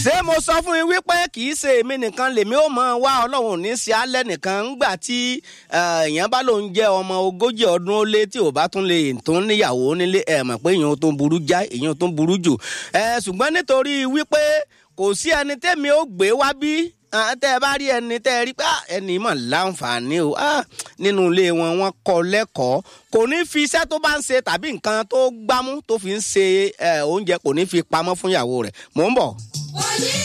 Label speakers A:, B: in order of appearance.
A: ṣé mo sọ fún yín wípé kì í ṣe èmi nìkan lèmi ó mọ wá ọlọ́run ò ní ṣe alẹ́ nìkan ńgbà tí èèyàn bá lòun jẹ́ ọmọ ogójì ọdún ó lé tí ò bá tún lè tún níyàwó nílé ẹ̀ mọ̀ pé èèyàn tó ń burú já èèyàn tó ń burú jù ṣùgbọ́n nítorí wípé kò sí ẹni tẹ́mi ó gbé wá bí tẹ́ ẹ bá rí ẹni tẹ́ ẹ rí pé ẹni mọ̀ láǹfààní o nínú ilé wọn wọn kọ́ lẹ́kọ̀ọ́ kò ní fi iṣẹ́ tó bá ń ṣe tàbí nǹkan tó gbámú tó fi ń ṣe oúnjẹ kò ní fi pamọ́ fún ìyàwó rẹ̀ mò ń bọ̀.